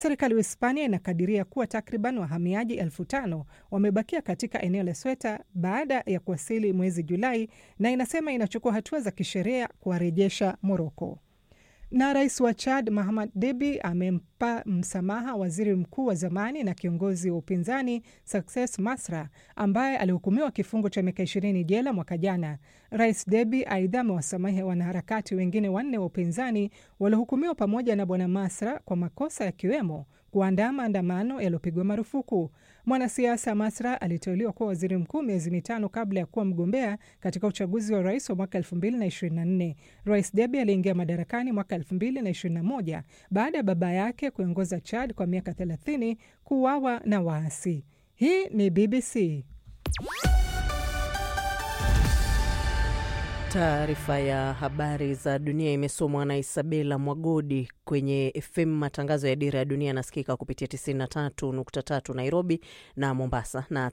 Serikali ya Hispania inakadiria kuwa takriban wahamiaji elfu tano wamebakia katika eneo la Sweta baada ya kuwasili mwezi Julai na inasema inachukua hatua za kisheria kuwarejesha Moroko. Na rais wa Chad Mahamad Debi amempa msamaha waziri mkuu wa zamani na kiongozi wa upinzani Success Masra ambaye alihukumiwa kifungo cha miaka ishirini jela mwaka jana. Rais Debi aidha amewasamehe wanaharakati wengine wanne wa upinzani waliohukumiwa pamoja na bwana Masra kwa makosa yakiwemo kuandaa maandamano yaliyopigwa marufuku. Mwanasiasa Masra aliteuliwa kuwa waziri mkuu miezi mitano kabla ya kuwa mgombea katika uchaguzi wa rais wa mwaka 2024. Rais Debi aliingia madarakani mwaka 2021 baada ya baba yake kuongoza Chad kwa miaka 30 kuuawa na waasi. Hii ni BBC. Taarifa ya habari za dunia imesomwa na Isabela Mwagodi. Kwenye FM matangazo ya Dira ya Dunia yanasikika kupitia 93.3 Nairobi na Mombasa na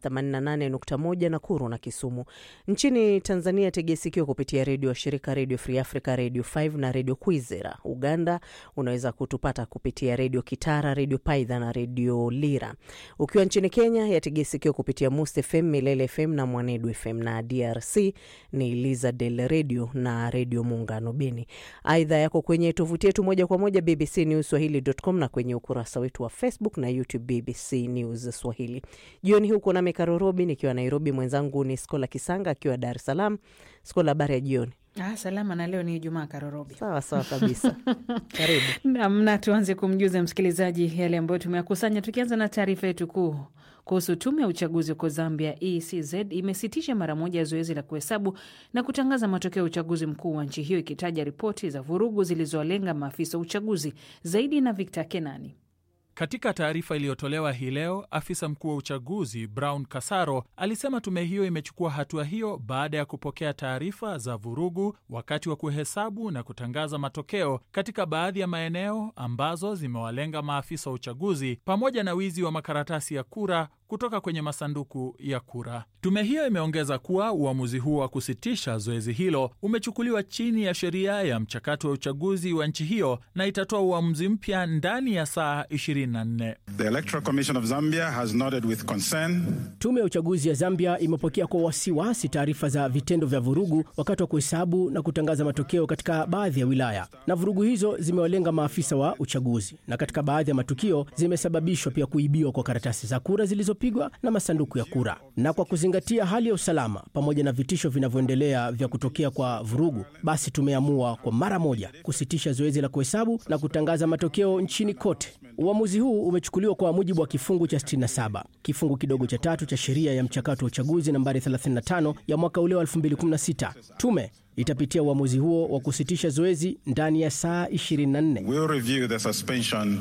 88.1 Nakuru na Kisumu. Nchini Tanzania tegea sikio kupitia redio washirika Redio Free Africa, Redio 5 na Redio Kwizera. Uganda unaweza kutupata kupitia Redio Kitara, Redio Paidha na Redio Lira. Ukiwa nchini Kenya yategea sikio kupitia Must FM, Milele FM na Mwanedu FM, na DRC ni Liza Del redio na redio Muungano Beni. Aidha yako kwenye tovuti yetu moja kwa moja BBC News Swahili.com na kwenye ukurasa wetu wa Facebook na YouTube BBC News Swahili. Jioni huko nami Karorobi nikiwa Nairobi, mwenzangu ni Skola Kisanga akiwa Dar es Salaam. Skola, habari ya jioni? Ah, salama na leo ni Ijumaa Karorobi. Sawa sawa kabisa. Karibu namna tuanze kumjuza msikilizaji yale ambayo tumeyakusanya, tukianza na taarifa yetu kuu kuhusu tume ya uchaguzi huko Zambia. ECZ imesitisha mara moja zoezi la kuhesabu na kutangaza matokeo ya uchaguzi mkuu wa nchi hiyo, ikitaja ripoti za vurugu zilizowalenga maafisa wa uchaguzi. Zaidi na Victor Kenani. Katika taarifa iliyotolewa hii leo, afisa mkuu wa uchaguzi Brown Kasaro alisema tume hiyo imechukua hatua hiyo baada ya kupokea taarifa za vurugu wakati wa kuhesabu na kutangaza matokeo katika baadhi ya maeneo ambazo zimewalenga maafisa wa uchaguzi pamoja na wizi wa makaratasi ya kura kutoka kwenye masanduku ya kura. Tume hiyo imeongeza kuwa uamuzi huo wa kusitisha zoezi hilo umechukuliwa chini ya sheria ya mchakato wa uchaguzi wa nchi hiyo na itatoa uamuzi mpya ndani ya saa 24. The Electoral Commission of Zambia has noted with concern. Tume ya uchaguzi ya Zambia imepokea kwa wasiwasi taarifa za vitendo vya vurugu wakati wa kuhesabu na kutangaza matokeo katika baadhi ya wilaya, na vurugu hizo zimewalenga maafisa wa uchaguzi, na katika baadhi ya matukio zimesababishwa pia kuibiwa kwa karatasi za kura zilizopigwa na masanduku ya kura. Na kwa kuzingatia hali ya usalama pamoja na vitisho vinavyoendelea vya kutokea kwa vurugu, basi tumeamua kwa mara moja kusitisha zoezi la kuhesabu na kutangaza matokeo nchini kote. Uamuzi huu umechukuliwa kwa mujibu wa kifungu cha 67 kifungu kidogo cha tatu cha sheria ya mchakato wa uchaguzi nambari 35 ya mwaka ule wa 2016. Tume itapitia uamuzi huo wa kusitisha zoezi ndani ya saa 24. We'll review the suspension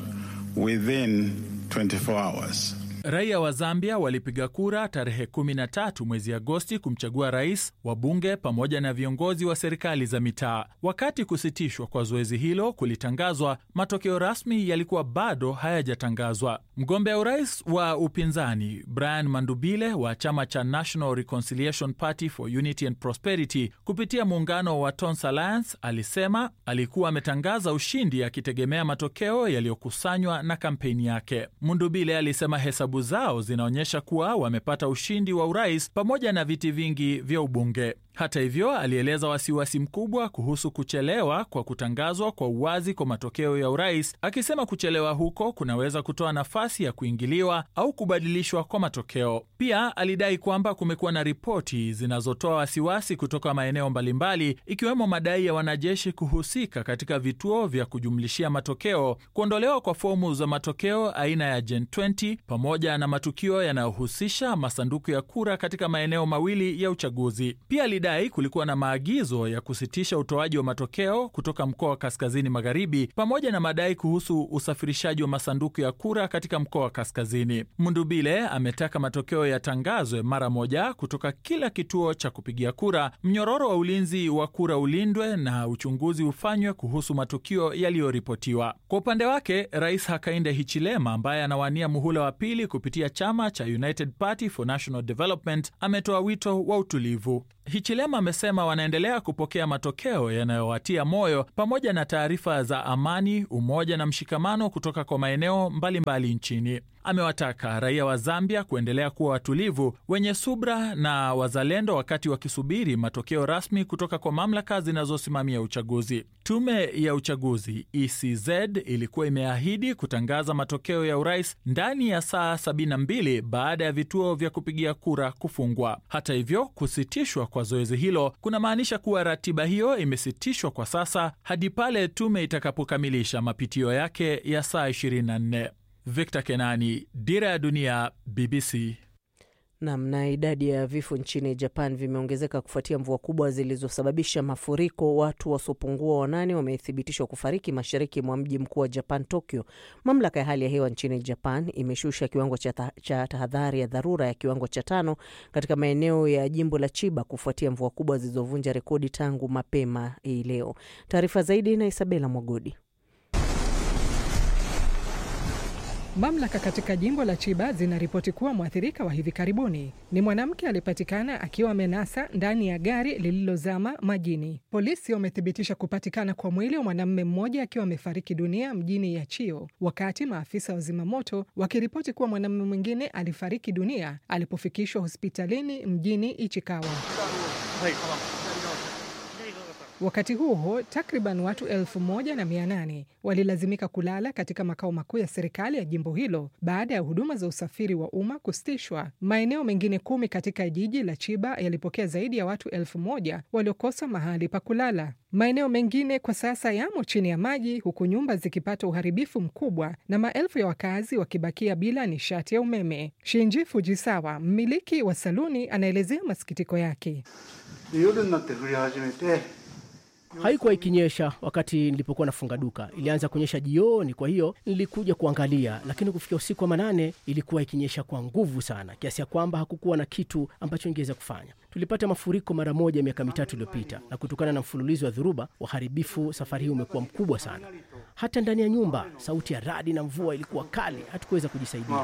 within 24 hours. Raia wa Zambia walipiga kura tarehe 13 mwezi Agosti kumchagua rais, wabunge pamoja na viongozi wa serikali za mitaa. Wakati kusitishwa kwa zoezi hilo kulitangazwa, matokeo rasmi yalikuwa bado hayajatangazwa. Mgombea urais wa upinzani Brian Mandubile wa chama cha National Reconciliation Party for Unity and Prosperity kupitia muungano wa Tons Alliance alisema alikuwa ametangaza ushindi akitegemea matokeo yaliyokusanywa na kampeni yake. Mundubile alisema hesabu zao zinaonyesha kuwa wamepata ushindi wa urais pamoja na viti vingi vya ubunge. Hata hivyo, alieleza wasiwasi mkubwa kuhusu kuchelewa kwa kutangazwa kwa uwazi kwa matokeo ya urais, akisema kuchelewa huko kunaweza kutoa nafasi ya kuingiliwa au kubadilishwa kwa matokeo. Pia alidai kwamba kumekuwa na ripoti zinazotoa wasiwasi kutoka maeneo mbalimbali, ikiwemo madai ya wanajeshi kuhusika katika vituo vya kujumlishia matokeo, kuondolewa kwa fomu za matokeo aina ya Gen 20 pamoja na matukio yanayohusisha masanduku ya kura katika maeneo mawili ya uchaguzi. Pia dai kulikuwa na maagizo ya kusitisha utoaji wa matokeo kutoka mkoa wa kaskazini magharibi pamoja na madai kuhusu usafirishaji wa masanduku ya kura katika mkoa wa kaskazini. Mundubile ametaka matokeo yatangazwe mara moja kutoka kila kituo cha kupigia kura, mnyororo wa ulinzi wa kura ulindwe na uchunguzi ufanywe kuhusu matukio yaliyoripotiwa. Kwa upande wake, Rais Hakainde Hichilema ambaye anawania muhula wa pili kupitia chama cha United Party for National Development ametoa wito wa utulivu. Hichilema amesema wanaendelea kupokea matokeo yanayowatia moyo pamoja na taarifa za amani, umoja na mshikamano kutoka kwa maeneo mbalimbali nchini. Amewataka raia wa Zambia kuendelea kuwa watulivu, wenye subra na wazalendo wakati wakisubiri matokeo rasmi kutoka kwa mamlaka zinazosimamia uchaguzi. Tume ya uchaguzi ECZ ilikuwa imeahidi kutangaza matokeo ya urais ndani ya saa 72 baada ya vituo vya kupigia kura kufungwa. Hata hivyo, kusitishwa kwa zoezi hilo kunamaanisha kuwa ratiba hiyo imesitishwa kwa sasa hadi pale tume itakapokamilisha mapitio yake ya saa 24. Victor Kenani, Dira ya Dunia, BBC. Nam. Na idadi ya vifo nchini Japan vimeongezeka kufuatia mvua kubwa zilizosababisha mafuriko. Watu wasiopungua wanane wamethibitishwa kufariki mashariki mwa mji mkuu wa Japan, Tokyo. Mamlaka ya hali ya hewa nchini Japan imeshusha kiwango cha tahadhari ya dharura ya kiwango cha tano katika maeneo ya jimbo la Chiba kufuatia mvua kubwa zilizovunja rekodi tangu mapema hii leo. Taarifa zaidi na Isabela Mwagodi. Mamlaka katika jimbo la Chiba zinaripoti kuwa mwathirika wa hivi karibuni ni mwanamke aliyepatikana akiwa amenasa ndani ya gari lililozama majini. Polisi wamethibitisha kupatikana kwa mwili wa mwanamume mmoja akiwa amefariki dunia mjini Yachio, wakati maafisa wa zimamoto wakiripoti kuwa mwanamume mwingine alifariki dunia alipofikishwa hospitalini mjini Ichikawa. Wakati huo huo, takriban watu elfu moja na mia nane walilazimika kulala katika makao makuu ya serikali ya jimbo hilo baada ya huduma za usafiri wa umma kusitishwa. Maeneo mengine kumi katika jiji la Chiba yalipokea zaidi ya watu elfu moja waliokosa mahali pa kulala. Maeneo mengine kwa sasa yamo chini ya maji, huku nyumba zikipata uharibifu mkubwa na maelfu ya wakazi wakibakia bila nishati ya umeme. Shinji Fujisawa, mmiliki wa saluni, anaelezea masikitiko yake. Haikuwa ikinyesha wakati nilipokuwa nafunga duka, ilianza kunyesha jioni. Kwa hiyo nilikuja kuangalia, lakini kufikia usiku wa manane ilikuwa ikinyesha kwa nguvu sana, kiasi ya kwamba hakukuwa na kitu ambacho ingeweza kufanya. Tulipata mafuriko mara moja miaka mitatu iliyopita, na kutokana na mfululizo wa dhuruba, uharibifu safari hii umekuwa mkubwa sana. Hata ndani ya nyumba, sauti ya radi na mvua ilikuwa kali, hatukuweza kujisaidia.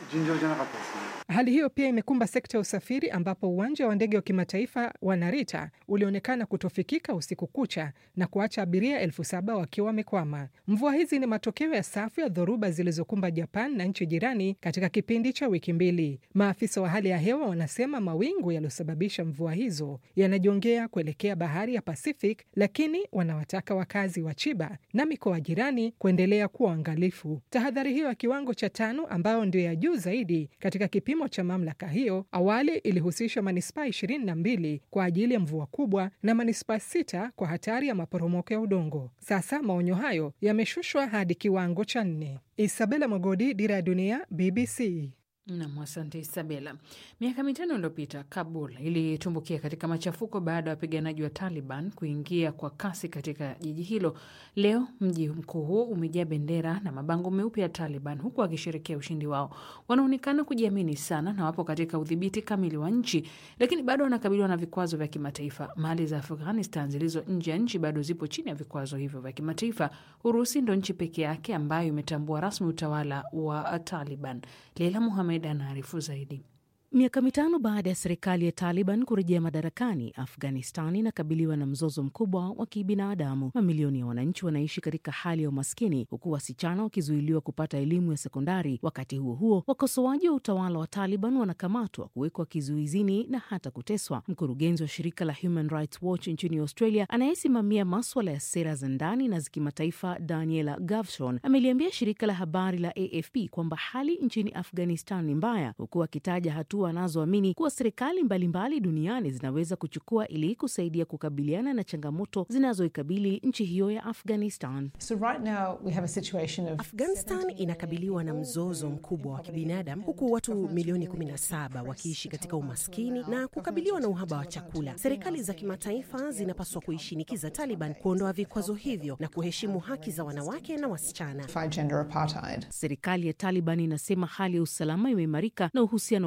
Hali hiyo pia imekumba sekta ya usafiri ambapo uwanja wa ndege wa kimataifa wa Narita ulionekana kutofikika usiku kucha na kuacha abiria elfu saba wakiwa wamekwama. Mvua hizi ni matokeo ya safu ya dhoruba zilizokumba Japan na nchi jirani katika kipindi cha wiki mbili. Maafisa wa hali ya hewa wanasema mawingu yaliyosababisha mvua hizo yanajongea kuelekea bahari ya Pacific, lakini wanawataka wakazi wa Chiba na mikoa jirani kuendelea kuwa waangalifu. Tahadhari hiyo ya kiwango cha tano, ambayo ndio ya juu zaidi katika kipimo cha mamlaka hiyo, awali ilihusisha manispaa ishirini na mbili kwa ajili ya mvua kubwa na manispaa sita kwa hatari ya maporomoko ya udongo. Sasa maonyo hayo yameshushwa hadi kiwango cha nne. Isabela Mogodi, Dira ya Dunia, BBC. Nam, asante Isabela. Miaka mitano iliyopita Kabul ilitumbukia katika machafuko baada ya wapiganaji wa Taliban kuingia kwa kasi katika jiji hilo. Leo mji mkuu huo umejaa bendera na mabango meupe ya Taliban, huku wakisherekea ushindi wao. Wanaonekana kujiamini sana na wapo katika udhibiti kamili wa nchi, lakini bado wanakabiliwa na vikwazo vya kimataifa. Mali za Afghanistan zilizo nje ya nchi bado zipo chini ya vikwazo hivyo vya kimataifa. Urusi ndo nchi peke yake ambayo imetambua rasmi utawala wa Taliban. Leila Muhamed anaarifu zaidi. Miaka mitano baada ya serikali ya Taliban kurejea madarakani, Afghanistan inakabiliwa na mzozo mkubwa wa kibinadamu. Mamilioni ya wananchi wanaishi katika hali ya umaskini, huku wasichana wakizuiliwa kupata elimu ya sekondari. Wakati huo huo, wakosoaji wa utawala wa Taliban wanakamatwa, kuwekwa kizuizini na hata kuteswa. Mkurugenzi wa shirika la Human Rights Watch nchini Australia anayesimamia maswala ya sera za ndani na za kimataifa, Daniela Gavshon ameliambia shirika la habari la AFP kwamba hali nchini Afghanistan ni mbaya, huku akitaja hatua anazoamini kuwa serikali mbalimbali duniani zinaweza kuchukua ili kusaidia kukabiliana na changamoto zinazoikabili nchi hiyo ya Afghanistan. So right now we have a situation of Afghanistan inakabiliwa na mzozo mkubwa wa kibinadamu huku watu milioni 17 wakiishi katika umaskini na kukabiliwa na uhaba wa chakula. Serikali za kimataifa zinapaswa kuishinikiza Taliban kuondoa vikwazo hivyo na kuheshimu haki za wanawake na wasichana. fight gender apartheid. Serikali ya Taliban inasema hali ya usalama imeimarika na uhusiano wake na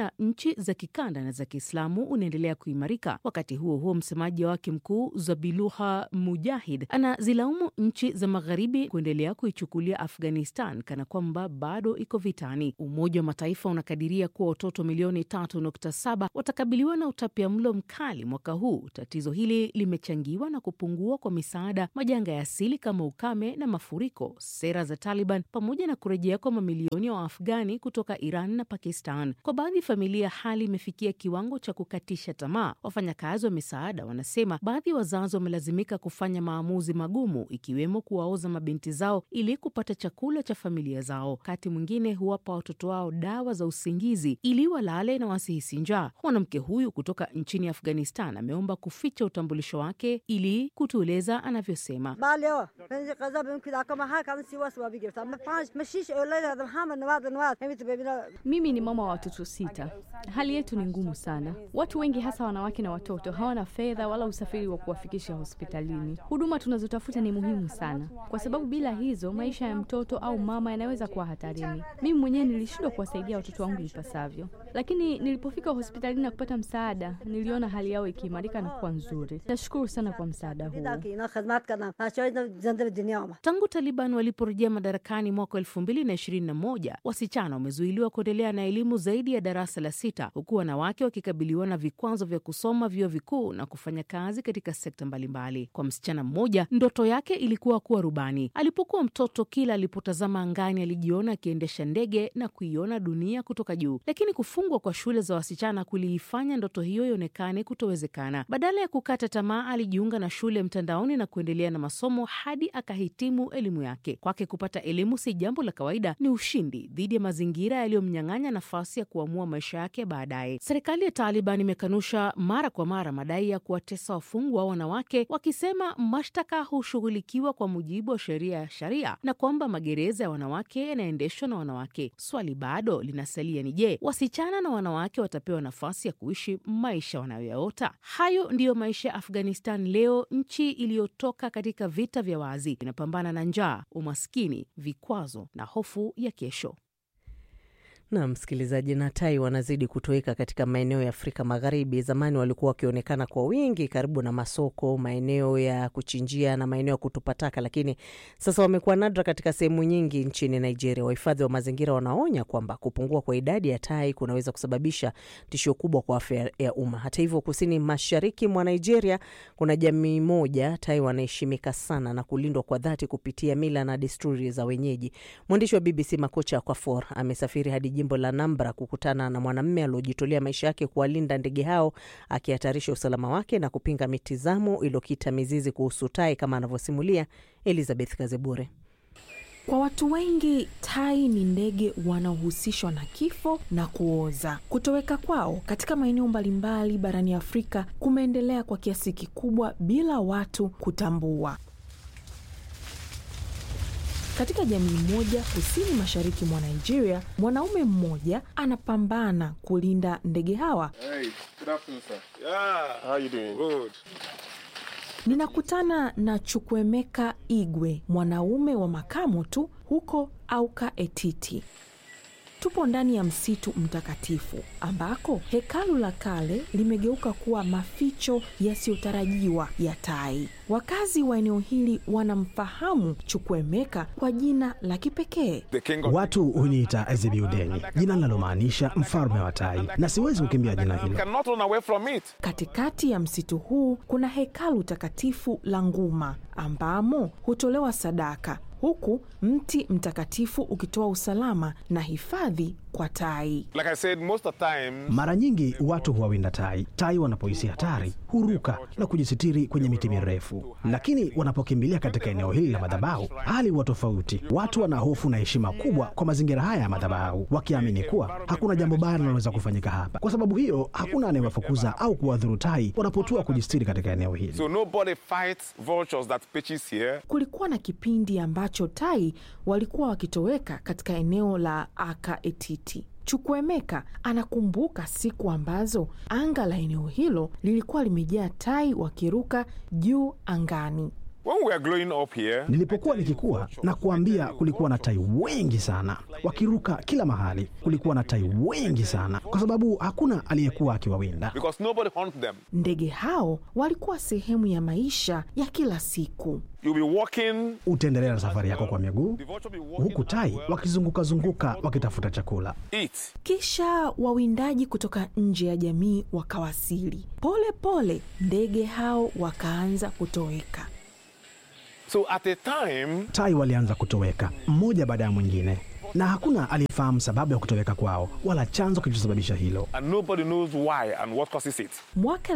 na nchi za kikanda na za Kiislamu unaendelea kuimarika. Wakati huo huo, msemaji wake mkuu Zabiluha Mujahid anazilaumu nchi za magharibi kuendelea kuichukulia Afghanistan kana kwamba bado iko vitani. Umoja wa Mataifa unakadiria kuwa watoto milioni 3.7 watakabiliwa na utapiamlo mkali mwaka huu. Tatizo hili limechangiwa na kupungua kwa misaada, majanga ya asili kama ukame na mafuriko, sera za Taliban, pamoja na kurejea kwa mamilioni ya wa Waafghani kutoka Iran na Pakistan. Kwa baadhi ya familia, hali imefikia kiwango cha kukatisha tamaa. Wafanyakazi wa misaada wanasema baadhi ya wazazi wamelazimika kufanya maamuzi magumu, ikiwemo kuwaoza mabinti zao ili kupata chakula cha familia zao. Wakati mwingine huwapa watoto wao dawa za usingizi ili walale na wasihisi njaa. Mwanamke huyu kutoka nchini Afghanistan ameomba kuficha utambulisho wake ili kutueleza anavyosema. Mimi ni mama wa watoto sita. Hali yetu ni ngumu sana. Watu wengi hasa wanawake na watoto hawana fedha wala usafiri wa kuwafikisha hospitalini. Huduma tunazotafuta ni muhimu sana, kwa sababu bila hizo maisha ya mtoto au mama yanaweza kuwa hatarini. Mimi mwenyewe nilishindwa kuwasaidia watoto wangu ipasavyo, lakini nilipofika hospitalini na kupata msaada, niliona hali yao ikiimarika na kuwa nzuri. Nashukuru sana kwa msaada huo. Tangu Taliban waliporejea madarakani mwaka elfu mbili na ishirini na moja wasichana wamezuiliwa kuendelea na elimu zaidi ya darasa la sita, huku wanawake wakikabiliwa na vikwazo vya kusoma vyuo vikuu na kufanya kazi katika sekta mbalimbali. Kwa msichana mmoja, ndoto yake ilikuwa kuwa rubani. Alipokuwa mtoto, kila alipotazama angani alijiona akiendesha ndege na kuiona dunia kutoka juu, lakini kufungwa kwa shule za wasichana kuliifanya ndoto hiyo ionekane kutowezekana. Badala ya kukata tamaa, alijiunga na shule mtandaoni na kuendelea na masomo hadi akahitimu elimu yake. Kwake kupata elimu si jambo la kawaida, ni ushindi dhidi ya mazingira yaliyomnyang'anya nafasi ya kuamua maisha yake baadaye. Serikali ya Taliban imekanusha mara kwa mara madai ya kuwatesa wafungwa wanawake, wakisema mashtaka hushughulikiwa kwa mujibu wa sheria ya sharia na kwamba magereza ya wanawake yanaendeshwa na wanawake. Swali bado linasalia ni je, wasichana na wanawake watapewa nafasi ya kuishi maisha wanayoyaota? Hayo ndiyo maisha ya Afghanistan leo, nchi iliyotoka katika vita vya wazi, inapambana na njaa, umaskini, vikwazo na hofu ya kesho. Na msikilizaji, na tai wanazidi kutoweka katika maeneo ya Afrika Magharibi. Zamani walikuwa wakionekana kwa wingi karibu na masoko, maeneo ya kuchinjia na maeneo ya kutupa taka, lakini sasa wamekuwa nadra katika sehemu nyingi nchini Nigeria. Wahifadhi wa mazingira wanaonya kwamba kupungua kwa idadi ya tai kunaweza kusababisha tishio kubwa kwa afya ya umma. Hata hivyo, kusini mashariki mwa Nigeria kuna jamii moja tai wanaheshimika sana na kulindwa kwa dhati kupitia mila na desturi za wenyeji. Mwandishi wa BBC Makocha Kwafor amesafiri hadi jimbo la Nambra kukutana na mwanamume aliojitolea maisha yake kuwalinda ndege hao, akihatarisha usalama wake na kupinga mitizamo iliyokita mizizi kuhusu tai, kama anavyosimulia Elizabeth Kazebure. Kwa watu wengi tai ni ndege wanaohusishwa na kifo na kuoza. Kutoweka kwao katika maeneo mbalimbali barani Afrika kumeendelea kwa kiasi kikubwa bila watu kutambua. Katika jamii moja kusini mashariki mwa Nigeria, mwanaume mmoja anapambana kulinda ndege hawa. Hey, good afternoon, sir. Yeah. How you doing? Good. Ninakutana na Chukwemeka Igwe, mwanaume wa makamo tu huko Auka Etiti. Tupo ndani ya msitu mtakatifu ambako hekalu la kale limegeuka kuwa maficho yasiyotarajiwa ya tai. Wakazi wa eneo hili wanamfahamu Chukwemeka kwa jina la kipekee. Watu huniita Ezebiudeni, jina linalomaanisha mfalme wa tai, na siwezi kukimbia jina hilo. Katikati ya msitu huu kuna hekalu takatifu la Nguma ambamo hutolewa sadaka huku mti mtakatifu ukitoa usalama na hifadhi kwa tai. Like I said, most of the time, Mara nyingi watu huwawinda tai. Tai wanapohisi hatari huruka na kujisitiri kwenye miti mirefu, lakini wanapokimbilia katika eneo hili la madhabahu, hali huwa tofauti. Watu wana hofu na heshima kubwa kwa mazingira haya ya madhabahu, wakiamini kuwa hakuna jambo baya linaloweza kufanyika hapa. Kwa sababu hiyo, hakuna anayewafukuza au kuwadhuru tai wanapotua kujisitiri katika eneo hili. so nobody fights vultures that pitches here. Kulikuwa na kipindi ambacho tai walikuwa wakitoweka katika eneo la Aka Etiti. Chukwemeka anakumbuka siku ambazo anga la eneo hilo lilikuwa limejaa tai wakiruka juu angani. When we are growing up here, Nilipokuwa nikikua na kuambia, kulikuwa na tai wengi sana wakiruka kila mahali. Kulikuwa na tai wengi sana kwa sababu hakuna aliyekuwa akiwawinda. because nobody hunts them. Ndege hao walikuwa sehemu ya maisha ya kila siku. You'll be walking. Utaendelea na safari yako kwa miguu, huku tai wakizunguka-zunguka wakitafuta chakula. Eat. Kisha wawindaji kutoka nje ya jamii wakawasili. Pole pole ndege hao wakaanza kutoweka. So at a time, Tai walianza kutoweka mmoja baada ya mwingine, na hakuna aliyefahamu sababu ya kutoweka kwao wala chanzo kilichosababisha hilo. and nobody knows why and what causes it. Mwaka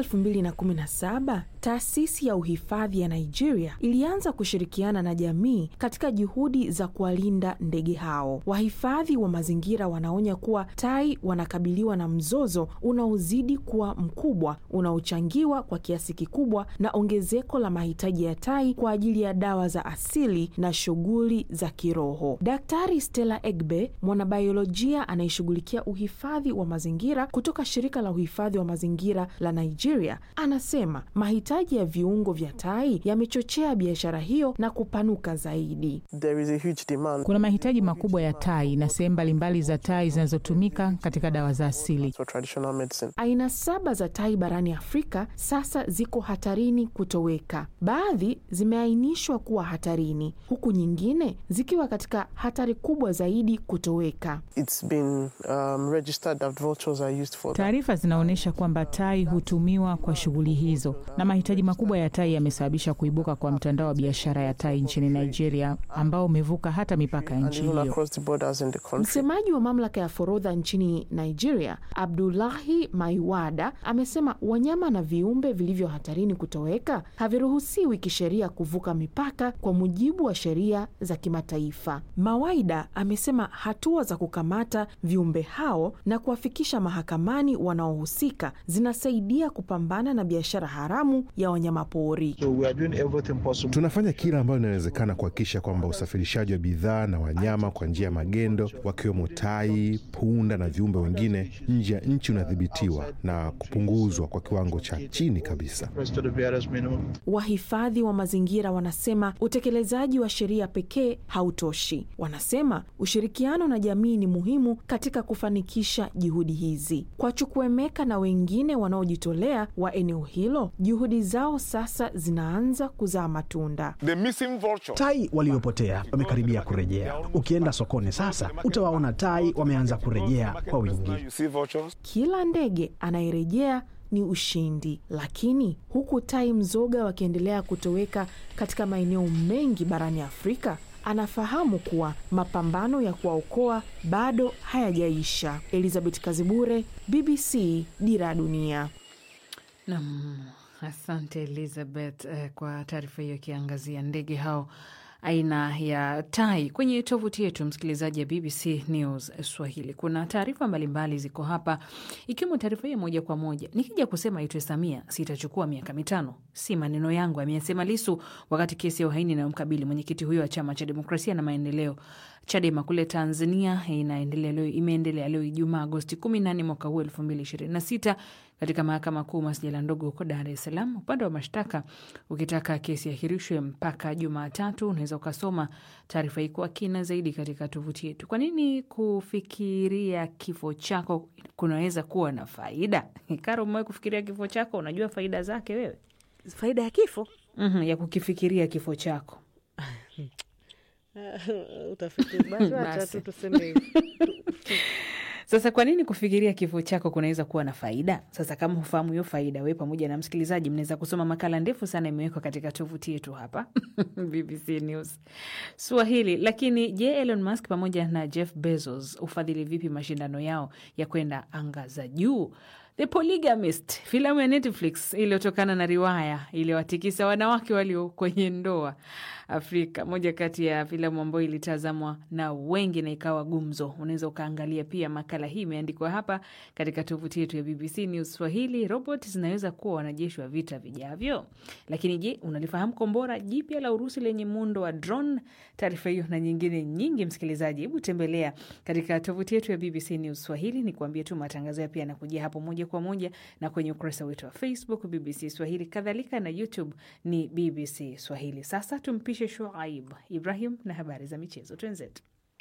2017 taasisi ya uhifadhi ya Nigeria ilianza kushirikiana na jamii katika juhudi za kuwalinda ndege hao. Wahifadhi wa mazingira wanaonya kuwa tai wanakabiliwa na mzozo unaozidi kuwa mkubwa, unaochangiwa kwa kiasi kikubwa na ongezeko la mahitaji ya tai kwa ajili ya dawa za asili na shughuli za kiroho. Daktari Stella Egbe, mwanabiolojia anayeshughulikia uhifadhi wa mazingira kutoka shirika la uhifadhi wa mazingira la Nigeria, anasema mahitaji ya viungo vya tai yamechochea biashara hiyo na kupanuka zaidi. There is a huge demand Kuna mahitaji makubwa ya tai na sehemu mbalimbali za tai zinazotumika katika dawa za asili. for traditional medicine. Aina saba za tai barani Afrika sasa ziko hatarini kutoweka. Baadhi zimeainishwa kuwa hatarini, huku nyingine zikiwa katika hatari kubwa zaidi kutoweka. It's been um, registered that vultures are used for that. Taarifa zinaonyesha kwamba tai hutumiwa kwa shughuli hizo, na mahitaji makubwa ya tai yamesababisha kuibuka kwa mtandao wa biashara ya tai nchini Nigeria ambao umevuka hata mipaka ya and nchi even hiyo. across the borders in the country. Msemaji wa mamlaka ya forodha nchini Nigeria, Abdullahi Maiwada, amesema wanyama na viumbe vilivyo hatarini kutoweka haviruhusiwi kisheria kuvuka mipaka kwa mujibu wa sheria za kimataifa. Mawaida amesema hatua za kukamata viumbe hao na kuwafikisha mahakamani wanaohusika zinasaidia kupambana na biashara haramu ya wanyamapori. So we are doing everything possible. Tunafanya kila ambayo inawezekana kuhakikisha kwamba usafirishaji wa bidhaa na wanyama kwa njia ya magendo wakiwemo tai, punda na viumbe wengine nje ya nchi unadhibitiwa na kupunguzwa kwa kiwango cha chini kabisa. Wahifadhi wa mazingira wanasema utekelezaji wa sheria pekee hautoshi. Wanasema ushirikiano na jamii ni muhimu katika kufanikisha juhudi hizi. Kwa Chukwemeka na wengine wanaojitolea wa eneo hilo, juhudi zao sasa zinaanza kuzaa matunda. The missing vulture. Tai waliopotea wamekaribia kurejea. Ukienda sokoni sasa, utawaona tai wameanza kurejea kwa wingi. You see vultures? Kila ndege anayerejea ni ushindi, lakini huku tai mzoga wakiendelea kutoweka katika maeneo mengi barani Afrika, anafahamu kuwa mapambano ya kuwaokoa bado hayajaisha. Elizabeth Kazibure, BBC, Dira ya Dunia. Nam, asante Elizabeth eh, kwa taarifa hiyo ikiangazia ndege hao aina ya tai. Kwenye tovuti yetu msikilizaji ya BBC News Swahili kuna taarifa mbalimbali ziko hapa, ikiwemo taarifa hiyo moja kwa moja. Nikija kusema itwe Samia sitachukua miaka mitano, si maneno yangu, ameyasema Lisu wakati kesi ya uhaini inayomkabili mwenyekiti huyo wa chama cha demokrasia na maendeleo Chadema kule Tanzania inaendelea leo, imeendelea leo Ijumaa Agosti 18 mwaka huu 2026 katika mahakama kuu masjala ndogo huko Dar es Salaam. Upande wa mashtaka ukitaka kesi ahirishwe mpaka Jumatatu. Unaweza ukasoma taarifa hii kwa kina zaidi katika tovuti yetu. Kwa nini kufikiria kifo chako kunaweza kuwa na faida? Karo, umewahi kufikiria kifo chako? Unajua faida zake wewe? Faida ya kifo mm-hmm, ya kukifikiria kifo chako utafiti basi, wacha tu tuseme hivyo. Sasa kwa nini kufikiria kifo chako kunaweza kuwa na faida? Sasa kama hufahamu hiyo faida, we pamoja na msikilizaji mnaweza kusoma makala ndefu sana imewekwa katika tovuti yetu hapa BBC News Swahili. Lakini je, Elon Musk pamoja na Jeff Bezos ufadhili vipi mashindano yao ya kwenda anga za juu? The Polygamist, filamu ya Netflix iliyotokana na riwaya iliyowatikisa wanawake walio kwenye ndoa Afrika, moja kati ya filamu ambayo ilitazamwa na wengi na ikawa gumzo. Unaweza ukaangalia pia makala hii, imeandikwa hapa katika tovuti yetu ya BBC News Swahili. Robot zinaweza kuwa wanajeshi wa vita vijavyo, lakini je, unalifahamu kombora jipya la Urusi lenye muundo wa drone? Taarifa hiyo na nyingine nyingi, msikilizaji, hebu tembelea katika tovuti yetu ya BBC News Swahili. Ni kuambia tu matangazo ya pia yanakujia hapo moja kwa moja na kwenye ukurasa wetu wa Facebook BBC Swahili, kadhalika na YouTube ni BBC Swahili. Sasa tumpishe Shuaib Ibrahim na habari za michezo. Twenzetu.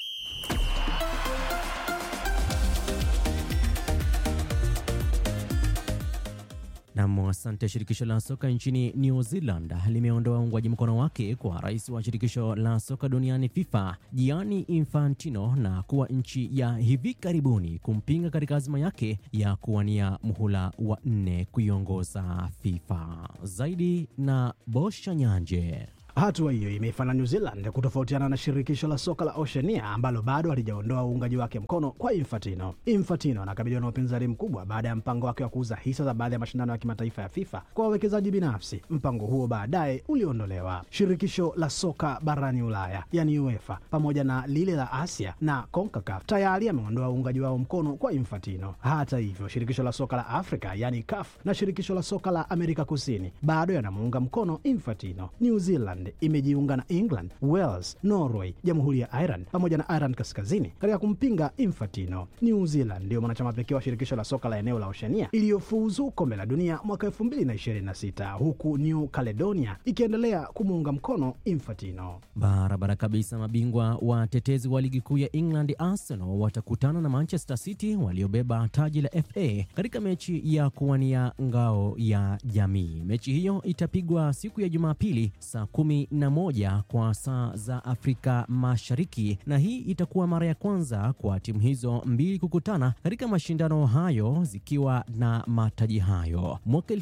Nam, asante. Shirikisho la soka nchini New Zealand limeondoa uungwaji mkono wake kwa rais wa shirikisho la soka duniani FIFA Gianni Infantino na kuwa nchi ya hivi karibuni kumpinga katika azma yake ya kuwania muhula wa nne kuiongoza FIFA. Zaidi na Bosha Nyanje. Hatua hiyo imeifanya New Zealand kutofautiana na shirikisho la soka la Oceania ambalo bado halijaondoa uungaji wake mkono kwa Infantino. Infantino anakabiliwa na upinzani mkubwa baada ya mpango wake wa kuuza hisa za baadhi ya mashindano ya kimataifa ya FIFA kwa wawekezaji binafsi. Mpango huo baadaye uliondolewa. Shirikisho la soka barani Ulaya yani UEFA pamoja na lile la Asia na CONCACAF tayari ameondoa uungaji wao mkono kwa Infantino. Hata hivyo, shirikisho la soka la Afrika yani CAF na shirikisho la soka la Amerika Kusini bado yanamuunga mkono Infantino. New Zealand imejiunga na England, Wales, Norway, Jamhuri ya Ireland pamoja na Ireland Kaskazini katika kumpinga Infantino. New Zealand ndiyo mwanachama pekee wa shirikisho la soka la eneo la Oceania iliyofuzu kombe la dunia mwaka 2026 huku New Caledonia ikiendelea kumuunga mkono Infantino. Barabara kabisa. Mabingwa watetezi wa ligi kuu ya England Arsenal watakutana na Manchester City waliobeba taji la FA katika mechi ya kuwania ngao ya jamii. Mechi hiyo itapigwa siku ya Jumapili saa kumi na moja kwa saa za Afrika Mashariki, na hii itakuwa mara ya kwanza kwa timu hizo mbili kukutana katika mashindano hayo zikiwa na mataji hayo. Mwaka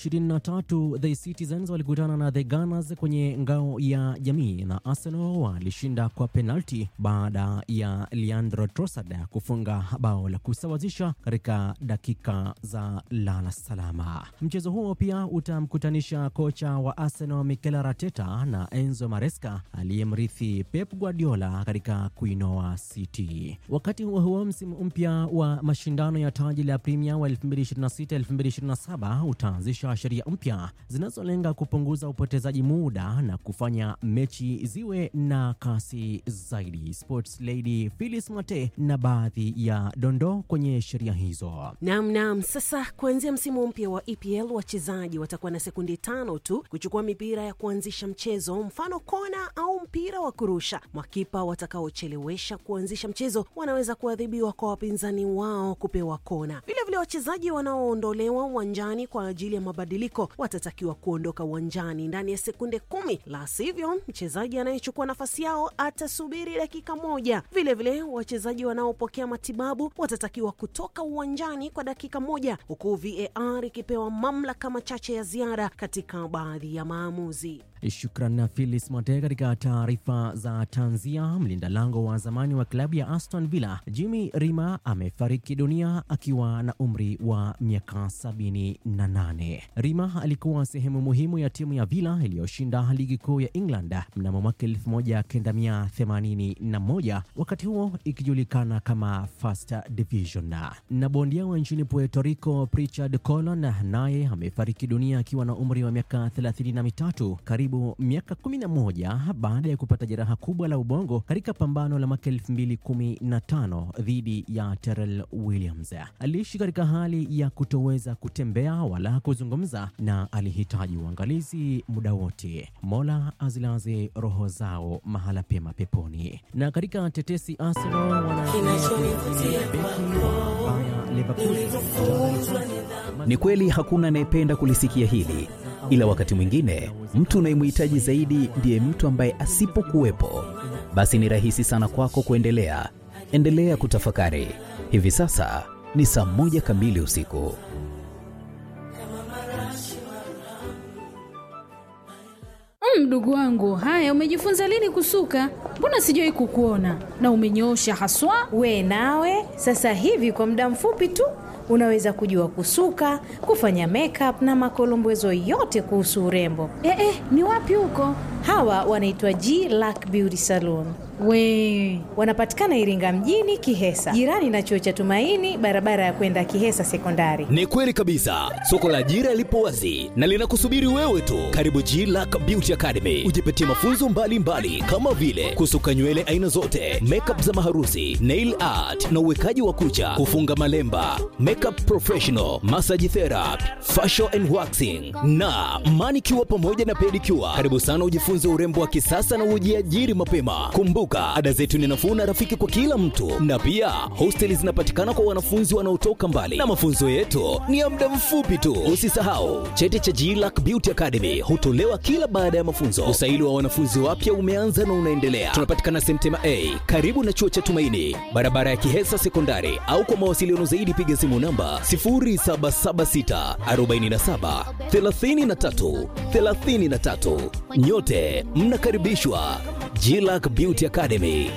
2023 The Citizens walikutana na The Gunners kwenye ngao ya jamii na Arsenal walishinda kwa penalti baada ya Leandro Trossard kufunga bao la kusawazisha katika dakika za lala salama. Mchezo huo pia utamkutanisha kocha wa Arsenal Mikel Arteta na Enzo Maresca aliyemrithi Pep Guardiola katika kuinoa City. Wakati huo huo, msimu mpya wa mashindano ya taji la Premier wa 2026-2027 utaanzisha sheria mpya zinazolenga kupunguza upotezaji muda na kufanya mechi ziwe na kasi zaidi. Sports Lady Phyllis Mate na baadhi ya dondoo kwenye sheria hizo. Naam, naam. Sasa kuanzia msimu mpya wa EPL wachezaji watakuwa na sekundi tano tu kuchukua mipira ya kuanzisha mchezo, mfano kona au mpira wa kurusha. Makipa watakaochelewesha kuanzisha mchezo wanaweza kuadhibiwa kwa wapinzani wao kupewa kona. Vilevile, wachezaji wanaoondolewa uwanjani kwa ajili ya mabadiliko watatakiwa kuondoka uwanjani ndani ya sekunde kumi, la sivyo mchezaji anayechukua nafasi yao atasubiri dakika moja. Vilevile, wachezaji wanaopokea matibabu watatakiwa kutoka uwanjani kwa dakika moja, huku VAR ikipewa mamlaka machache ya ziada katika baadhi ya maamuzi. Shukran na Philis Mate. Katika taarifa za tanzia, mlinda lango wa zamani wa klabu ya Aston Villa Jimmy Rima amefariki dunia akiwa na umri wa miaka 78. Rima alikuwa sehemu muhimu ya timu ya Villa iliyoshinda ligi kuu ya England mnamo mwaka 1981, wakati huo ikijulikana kama First Division. Na bondia wa nchini Puerto Rico Pritchard Colon naye amefariki dunia akiwa na umri wa miaka 33 karibu miaka 11 baada ya kupata jeraha kubwa la ubongo katika pambano la mwaka 2015 dhidi ya Terrell Williams. Aliishi katika hali ya kutoweza kutembea wala kuzungumza na alihitaji uangalizi muda wote. Mola azilaze roho zao mahala pema peponi. Na katika tetesi, Arsenal wana Ni kweli hakuna anayependa kulisikia hili, ila wakati mwingine mtu unayemhitaji zaidi ndiye mtu ambaye asipokuwepo, basi ni rahisi sana kwako kuendelea. Endelea kutafakari. Hivi sasa ni saa moja kamili usiku. Mdogo wangu, haya, umejifunza lini kusuka? Mbona sijawahi kukuona na umenyoosha haswa. We nawe sasa hivi kwa muda mfupi tu unaweza kujua kusuka, kufanya makeup na makolombezo yote kuhusu urembo. Eh, eh, ni wapi huko? Hawa wanaitwa G Lack Beauty Salon. We Wanapatikana Iringa mjini Kihesa, jirani na chuo cha Tumaini, barabara ya kwenda Kihesa Sekondari. Ni kweli kabisa, soko la ajira lipo wazi na linakusubiri wewe tu. Karibu G Lack Beauty Academy, ujipatie mafunzo mbalimbali mbali, kama vile kusuka nywele aina zote, makeup za maharusi, nail art na uwekaji wa kucha, kufunga malemba, makeup professional, massage therapy, facial and waxing na manicure pamoja na pedicure. Karibu sana ujifunze urembo wa kisasa na ujiajiri mapema. Kumbuka, ada zetu ni nafuu na rafiki kwa kila mtu, na pia hosteli zinapatikana kwa wanafunzi wanaotoka mbali, na mafunzo yetu ni ya muda mfupi tu. Usisahau cheti cha GLAC Beauty Academy hutolewa kila baada ya mafunzo. Usaili wa wanafunzi wapya umeanza na unaendelea. Tunapatikana Semtema A karibu na chuo cha Tumaini, barabara ya Kihesa Sekondari, au kwa mawasiliano zaidi piga simu namba 0776 47 33 33. Nyote mnakaribishwa GLAC Beauty Academy.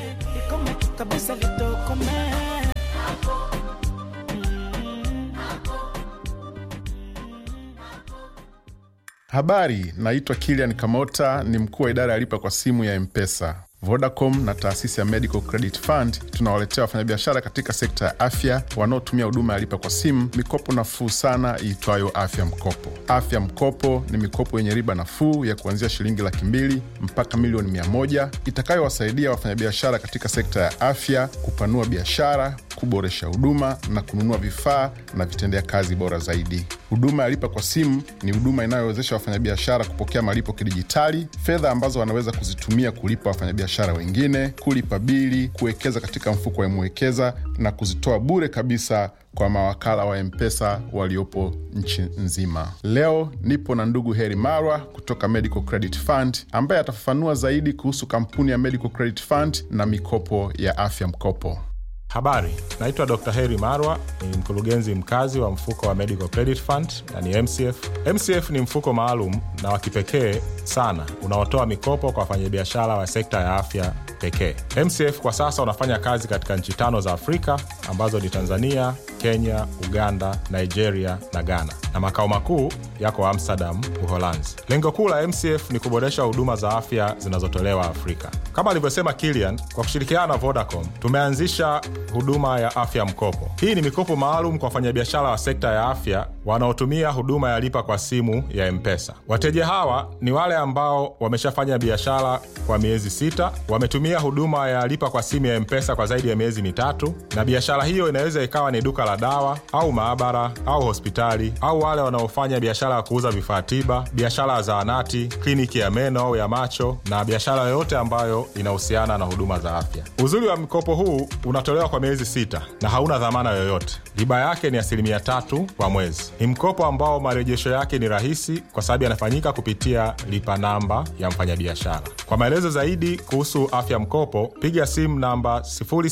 Habari, naitwa Kilian Kamota, ni mkuu wa idara ya lipa kwa simu ya Mpesa. Vodacom na taasisi ya Medical Credit Fund tunawaletea wafanyabiashara katika sekta ya afya wanaotumia huduma ya lipa kwa simu mikopo nafuu sana iitwayo Afya Mkopo. Afya Mkopo ni mikopo yenye riba nafuu ya kuanzia shilingi laki mbili mpaka milioni mia moja itakayowasaidia wafanyabiashara katika sekta ya afya kupanua biashara, kuboresha huduma na kununua vifaa na vitendea kazi bora zaidi. Huduma ya lipa kwa simu ni huduma inayowezesha wafanyabiashara kupokea malipo kidijitali, fedha ambazo wanaweza kuzitumia kulipa wafanyabiashara wengine, kulipa bili, kuwekeza katika mfuko wa Mwekeza na kuzitoa bure kabisa kwa mawakala wa Mpesa waliopo nchi nzima. Leo nipo na ndugu Heri Marwa kutoka Medical Credit Fund ambaye atafafanua zaidi kuhusu kampuni ya Medical Credit Fund na mikopo ya afya mkopo. Habari, naitwa Dr. Heri Marwa, ni mkurugenzi mkazi wa mfuko wa Medical Credit Fund na ni MCF. MCF ni mfuko maalum na wa kipekee sana unaotoa mikopo kwa wafanyabiashara wa sekta ya afya pekee. MCF kwa sasa unafanya kazi katika nchi tano za Afrika ambazo ni Tanzania, Kenya, Uganda, Nigeria na Ghana, na makao makuu yako Amsterdam, Uholanzi. Lengo kuu la MCF ni kuboresha huduma za afya zinazotolewa Afrika. Kama alivyosema Kilian, kwa kushirikiana na Vodacom tumeanzisha huduma ya afya mkopo. Hii ni mikopo maalum kwa wafanyabiashara wa sekta ya afya wanaotumia huduma ya lipa kwa simu ya Mpesa. Wateja hawa ni wale ambao wameshafanya biashara kwa miezi sita, wametumia huduma ya lipa kwa simu ya Mpesa kwa zaidi ya miezi mitatu, na biashara hiyo inaweza ikawa ni duka la dawa au maabara au hospitali, au wale wanaofanya biashara ya kuuza vifaa tiba, biashara ya zahanati, kliniki ya meno au ya macho, na biashara yoyote ambayo inahusiana na huduma za afya. Uzuri wa mkopo huu unatolewa kwa miezi sita na hauna dhamana yoyote. Riba yake ni asilimia tatu kwa mwezi. Ni mkopo ambao marejesho yake ni rahisi kwa sababu yanafanyika kupitia lipa namba ya mfanyabiashara. Kwa maelezo zaidi kuhusu afya mkopo, piga simu namba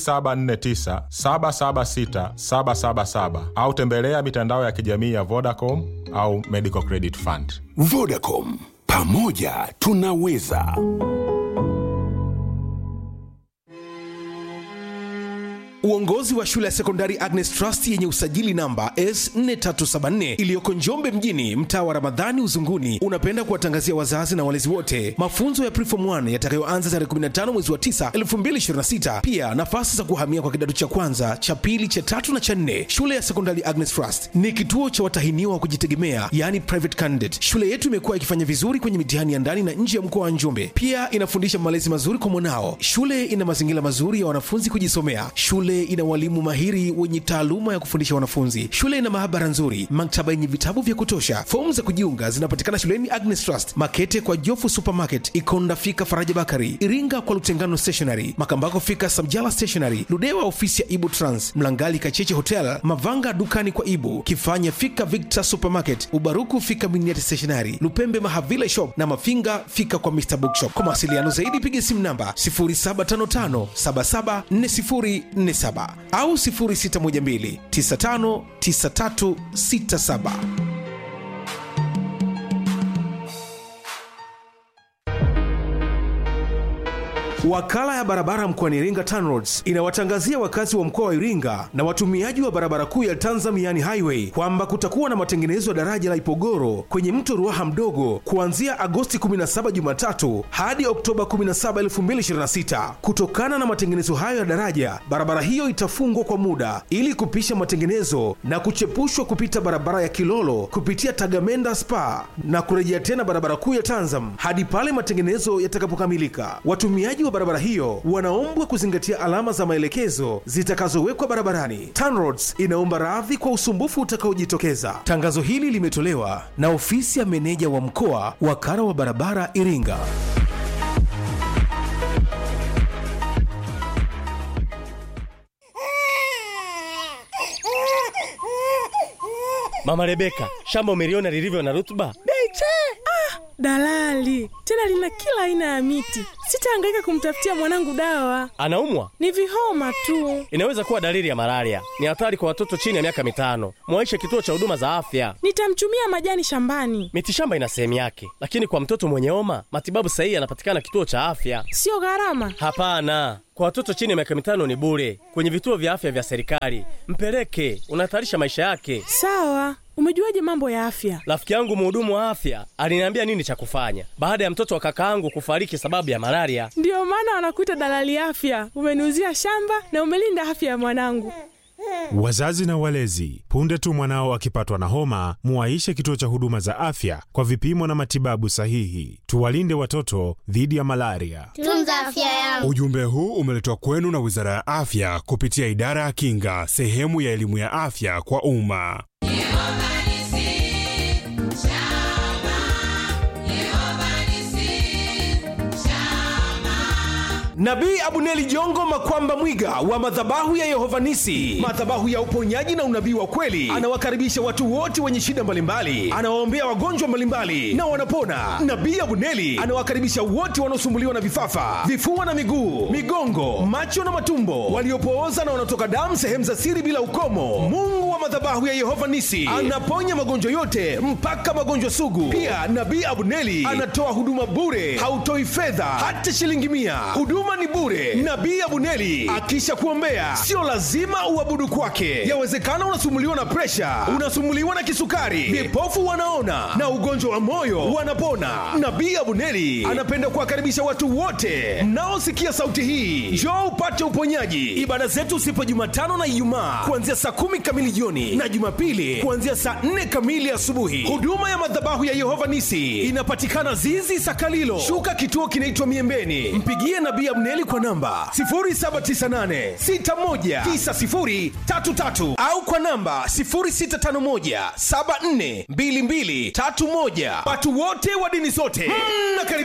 0749 776 777 au tembelea mitandao ya kijamii ya Vodacom au Medical Credit Fund. Vodacom, pamoja tunaweza. Uongozi wa shule ya sekondari Agnes Trust yenye usajili namba S4374 iliyoko Njombe mjini, mtaa wa Ramadhani Uzunguni, unapenda kuwatangazia wazazi na walezi wote mafunzo ya Preform 1 yatakayoanza tarehe 15 mwezi wa 9 2026. Pia nafasi za kuhamia kwa kidato cha kwanza, cha pili, cha tatu na cha nne. Shule ya sekondari Agnes Trust ni kituo cha watahiniwa wa kujitegemea, yani private candidate. Shule yetu imekuwa ikifanya vizuri kwenye mitihani ya ndani na nje ya mkoa wa Njombe. Pia inafundisha malezi mazuri kwa mwanao. Shule ina mazingira mazuri ya wanafunzi kujisomea. Shule ina walimu mahiri wenye taaluma ya kufundisha wanafunzi. Shule ina maabara nzuri, maktaba yenye vitabu vya kutosha. Fomu za kujiunga zinapatikana shuleni Agnes Trust, Makete kwa Jofu Supermarket, Ikonda fika Faraja Bakari, Iringa kwa Lutengano Stationery, Makambako fika Samjala Stationery, Ludewa ofisi ya Ibu Trans, Mlangali Kacheche Hotel, Mavanga dukani kwa Ibu, Kifanya fika Victor Supermarket, Ubaruku fika Miniati Stationery, Lupembe Mahavila Shop na Mafinga fika kwa Mr Bookshop. Kwa mawasiliano zaidi piga simu namba 0755774047 au 0612959367. Wakala ya barabara mkoani Iringa TANROADS inawatangazia wakazi wa mkoa wa Iringa na watumiaji wa barabara kuu ya Tanzam yani highway kwamba kutakuwa na matengenezo ya daraja la Ipogoro kwenye mto Ruaha mdogo kuanzia Agosti 17 Jumatatu hadi Oktoba 17, 2026. Kutokana na matengenezo hayo ya daraja, barabara hiyo itafungwa kwa muda ili kupisha matengenezo na kuchepushwa kupita barabara ya Kilolo kupitia Tagamenda Spa na kurejea tena barabara kuu ya Tanzam hadi pale matengenezo yatakapokamilika. Watumiaji wa barabara hiyo wanaombwa kuzingatia alama za maelekezo zitakazowekwa barabarani. TANROADS inaomba radhi kwa usumbufu utakaojitokeza. Tangazo hili limetolewa na ofisi ya meneja wa mkoa wakala wa barabara Iringa. Mama Rebeka, shamba umeliona lilivyo na rutuba? Beche! Ah, dalali tena lina kila aina ya miti. Sitahangaika kumtafutia mwanangu dawa, Anaumwa? ni vihoma tu. Inaweza kuwa dalili ya malaria. Ni hatari kwa watoto chini ya miaka mitano. Mwaishe kituo cha huduma za afya. Nitamchumia majani shambani, Mitishamba ina sehemu yake, lakini kwa mtoto mwenye homa matibabu sahihi yanapatikana kituo cha afya. sio gharama. Hapana, kwa watoto chini ya miaka mitano ni bure kwenye vituo vya afya vya serikali. Mpeleke, unahatarisha maisha yake. Sawa, umejuaje mambo ya afya? Rafiki yangu mhudumu wa afya aliniambia nini cha kufanya baada ya mtoto wa kakaangu kufariki sababu ya malaria. Ndiyo maana wanakuita dalali afya. Umeniuzia shamba na umelinda afya ya mwanangu. Wazazi na walezi, punde tu mwanao akipatwa na homa, muwaishe kituo cha huduma za afya kwa vipimo na matibabu sahihi. Tuwalinde watoto dhidi ya malaria. Tunza afya yangu. Ujumbe huu umeletwa kwenu na Wizara ya Afya kupitia Idara ya Kinga, sehemu ya elimu ya afya kwa umma. Nabii Abuneli Jongo Makwamba Mwiga wa madhabahu ya Yehova Nisi, madhabahu ya uponyaji na unabii wa kweli, anawakaribisha watu wote wenye shida mbalimbali, anawaombea wagonjwa mbalimbali na wanapona. Nabii Abuneli anawakaribisha wote wanaosumbuliwa na vifafa, vifua na miguu, migongo, macho na matumbo, waliopooza na wanaotoka damu sehemu za siri bila ukomo. Mungu wa madhabahu ya Yehova Nisi anaponya magonjwa yote mpaka magonjwa sugu. Pia Nabii Abuneli anatoa huduma bure, hautoi fedha hata shilingi mia. Huduma ni bure. Nabii Abuneli akisha kuombea, sio lazima uabudu kwake. Yawezekana unasumbuliwa na presha, unasumbuliwa na kisukari, vipofu wanaona na ugonjwa wa moyo wanapona. Nabii Abuneli anapenda kuwakaribisha watu wote mnaosikia sauti hii, njoo upate uponyaji. Ibada zetu sipo Jumatano na Ijumaa kuanzia saa kumi kamili jioni na Jumapili kuanzia saa nne kamili asubuhi. Huduma ya madhabahu ya Yehova Nisi inapatikana Zizi Sakalilo, shuka kituo kinaitwa Miembeni. Mpigie Nabii Abneli kwa namba 0798619033 au kwa namba 0651742231. Watu wote wa dini zote mnakaribishwa.